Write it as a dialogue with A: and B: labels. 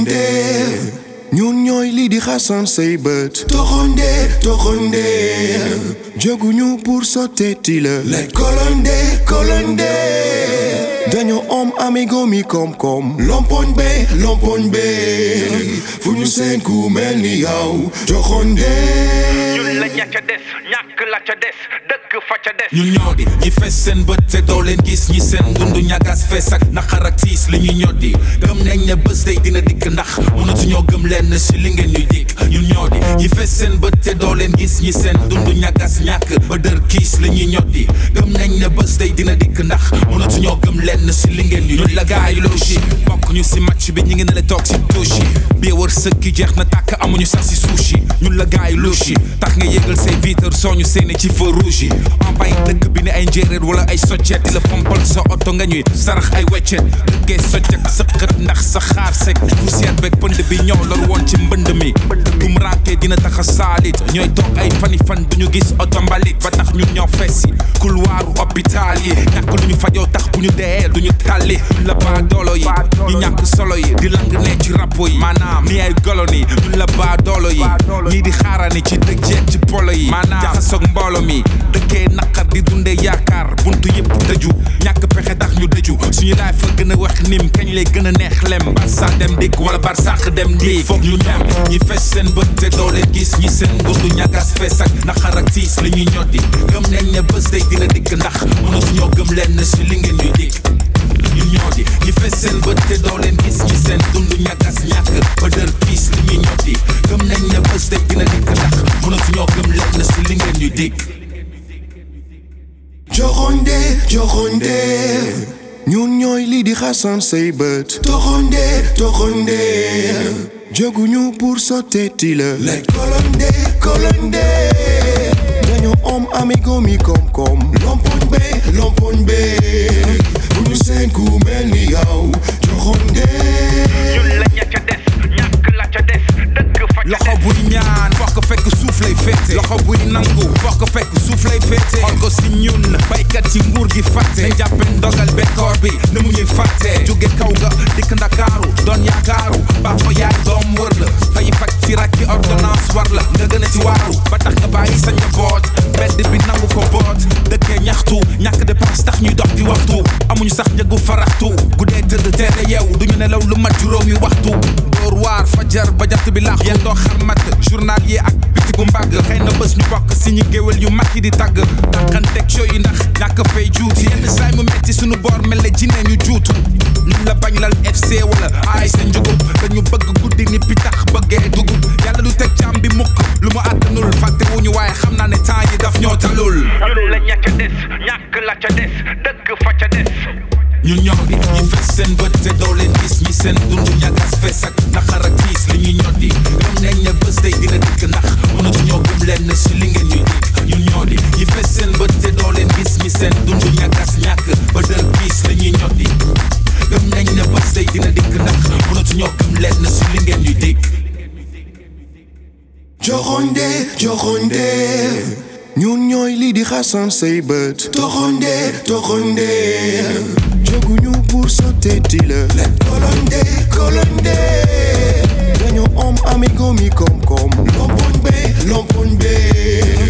A: toxonde ñun ñooy lii di xasan say bët toxonde toxonde jóguñu pour sotteeti la let kolonde kolonde dañoo om amigo mi koom-koom lompoñ be lompoñ be fu ñu seen ku mel ni yow toxonde
B: ñun la ña ca des ñàkk la ca des dëkk fa ca des
C: ñun ñoo di ñi fees seen bët te doo leen gis ñi seen dundu ñagas fees ak naqar ak tiis li ñuy ñoddi gëm nañ ne bés day dina dikk ndax mënatuñoo gëm leen si li ngeen ñuy dikk ñun ñoo di ñi fees seen bët te doo leen gis ñi seen dundu ñagas ñàkk ba dër kiis li ñuy ñoddi gëm nañ ne bés day dina dikk ndax mënatuñoo gëm leen si li ngeen ñuy ñun la gaay yu loosi bokk ñu si match bi ñi ngi ne la toog si touche bii wër sëkki jeex na tàkk amuñu sax si suushi ñun la gaay yu loosi tax nga yëgal say vitre sooñu seeni ci feu rouge yi en bay dëkk bi ne ay njéeréer wala ay soccet di la fompal sa oto nga ñuy sarax ay weccet dëkkee soccet sëqët ndax sa xaar sek poussière beeg pënd bi ñoo lor woon ci mbënd mi bu mu rankee dina tax a saalit ñooy toog ay fani fan duñu gis oto mbalit ba tax ñun ñoo fessi couloiru hôpital yi ñàkk lu ñu fajoo tax bu ñu dee duñu tàlli ñun la baa doolo yi ñu ñàkk solo yi di lang ne ci rapo yi maanaam ni ay golo ni ñun la baa doolo yi ñii di xaarani ci dëj jeeg ci polo yi maanaam jaxasoog mboolo mi dëkkee naqar di dunde yaakaar buntu yëpp tëju ñàkk pexe tax ñu dëju suñu laay fa gën a wax nim kañ lay gën a neex lem barsa dem dikk wala barsax dem dikk foog ñu dem ñi fes seen bët te doo leen gis ñi seen dundu ñagas fees ak naqar ak tiis li ñuy ñoddi gëm nañ ne bés day dina dikk ndax mënatuñoo gëm leen si li ngeen ñuy dikk ñun ñoo di ñi fes seen bët te doo leen gis ñi seen dundu ñagas ñàkk ba dër kiis li ñuy ñoddi gëm nañ ne bés day dina dikk ndax mënatuñoo gëm leen si li ngeen ñuy dikk
A: joxonde joxonde ñun ñooy lii di xasan say bët toxonde toxonde jóguñu pour sotteeti la let kolonde kolonde dañoo om amigo mi koom-koom lompoñ be lompoñ be fu ñu seen ku mel ni yow joxonde
B: ñun la ña ca des ñàkk la ca des dëkk fa ca
C: loxo
B: des
C: buy ñaan fokk fekk suuf lay féete loxo buy nangu fokk fekk suuf lay féete xool ko si ñun baykat ci nguur gi fàtte nañ jàppe ndogal bekkoor bi ne mu ñuy fàtte jóge kaw ga dikk ndakaaru doon yaakaaru baax fa yaay doom wër la fay faj ci rakki ordonnance war la nga gën a ci waaru ba tax nga bàyyi sa njaboot mbedd bi nangu ko boot dëkkee ñaxtu ñàkk dépense tax ñuy dox di waxtu amuñu sax njëgu faraxtu guddee tëdd teere yeew duñu nelaw lu mat juróomi waxtu dóor waar fajar ba jant bi laax yéen doo xarmat journal yi ak bitigu mbàgg xëy na bés ñu bokk si ñi géwél yu mag yi di tàgg dàqanteeg show yi ndax ñàkk fay juuti yenn saay mu metti suñu boor mel ne jinne ñu juutu ñun la bañ lal FC wala ay sa njugub dañu bëgg guddi ni pitax bëggee dugub yàlla du teg jàmm bi mukk lu mu àttanul fàtte wuñu waaye xam naa ne temps yi daf ñoo talul
B: ñun la ña ca des ñàkk la ca des dëkk fa ca des
C: ñun ñoo di ñi fees seen bët te doo leen gis ñi seen dundu ñagas fees ak naqar ak tiis li ñuy ñoddi gëm nañ ne bés day dina dikk ndax mënatuñoo gëm leen si li ngeen ñuy dikk ñun ñoo di ñi fees seen bët te doo leen gis ñi seen dundu ñagas ñàkk ba dër kiis li ñuy ñoddi gëm nañ ne bés day dina dikk ndax mënatuñoo gëm leen si li ngeen ñuy dikk
A: joxonde joxonde ñun ñooy lii di xasan say bët toxonde toxonde jóguñu pour sotteeti la let kolonde kolonde dañoo om amigo mi koom-koom lompoñ be lompoñ be